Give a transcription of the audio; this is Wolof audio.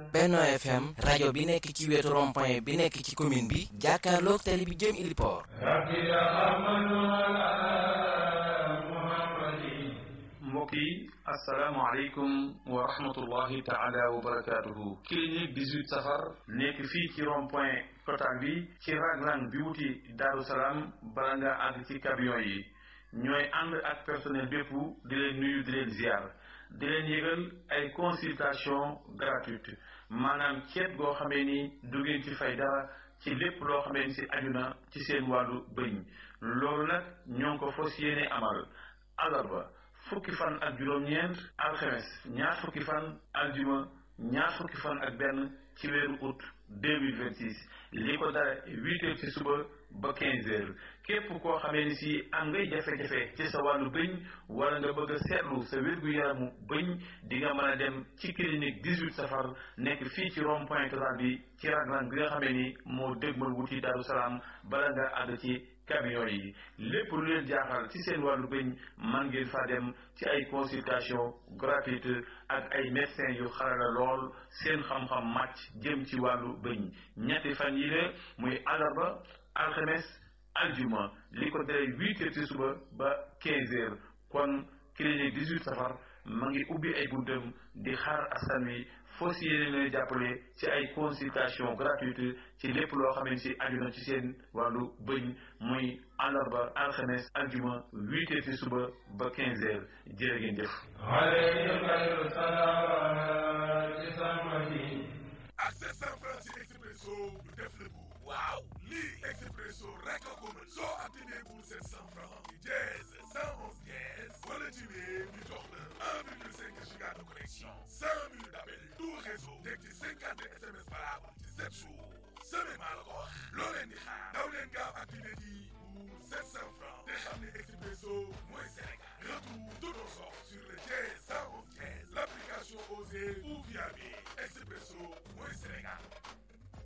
Benno FM rajo bi nekk ci wetu rond-point bi nekk ci commune bi jàkkaarloog tali bi jëm Iliport mbokk yi asalaamaaleykum wa rahmatullahi taala wa barakaatuhu clinique 18 safar nekk fii ci rond point total bi ci raglan bi wuti Daaru Salaam bala nga àgg ci camion yi ñooy ànd ak personnel bépp di leen nuyu di leen ziar di leen yëgal ay consultation gratuite maanaam ceet goo xamee ni du ngeen ci fay dara ci lépp loo xamee ni si aju na ci seen wàllu bëñ loolu nag ñoo ngi ko fas yéene amal alarba fukki fan ak juróom-ñeent alxemes ñaar fukki fan aljuma ñaar fukki fan ak benn ci weeru août 2026 li ko dara huit heures ci suba ba quinze heures képp koo xamee ni si am ngay jafe-jafe ci sa wàllu bëñ wala nga bëgg a seetlu sa wér-gu-yaramu bëñ di nga mën a dem ci clinique 18 safar nekk fii ci rond point total bi ci raglan bi nga xamee ni moo dëgmal wuti Daaru Salaam bala nga àgg ci camion yi lépp lu leen jaaxal ci seen wàllu bëñ man ngeen fa dem ci ay consultation gratuite ak ay médecins yu xarala lool seen xam-xam màcc jëm ci wàllu bëñ ñetti fan yi la muy alarba alxames aljuma li ko dalee huit heures ci suba ba quinze heures kon clinique 18 safar ma ngi ubbi ay buntam di xaar askan wi fos yéene leen jàppale ci ay consultation gratuite ci lépp loo xam ne si aju na ci seen wàllu bëñ muy àllarba alxames aljuma huit heures ci suba ba quinze heures jërë ngeen jëf ak sept cent francs ci expresso du def le bu waaw lii expresso rek a ko mën soo activé pour sept cent francs ci dièse cent onze dièse wala ci wéer ñu jox la un virgule cinq giga de connexion cent minutes d'appel tout réseau teg ci cinquante SMS valable ci sept jours semaine maa la ko wax loo leen di xaar daw leen gaaw activé ji pour sept cent francs te xam ne expresso mooy Sénégal retour de nos offres sur le dièse cent onze dièse l'application Osée ou via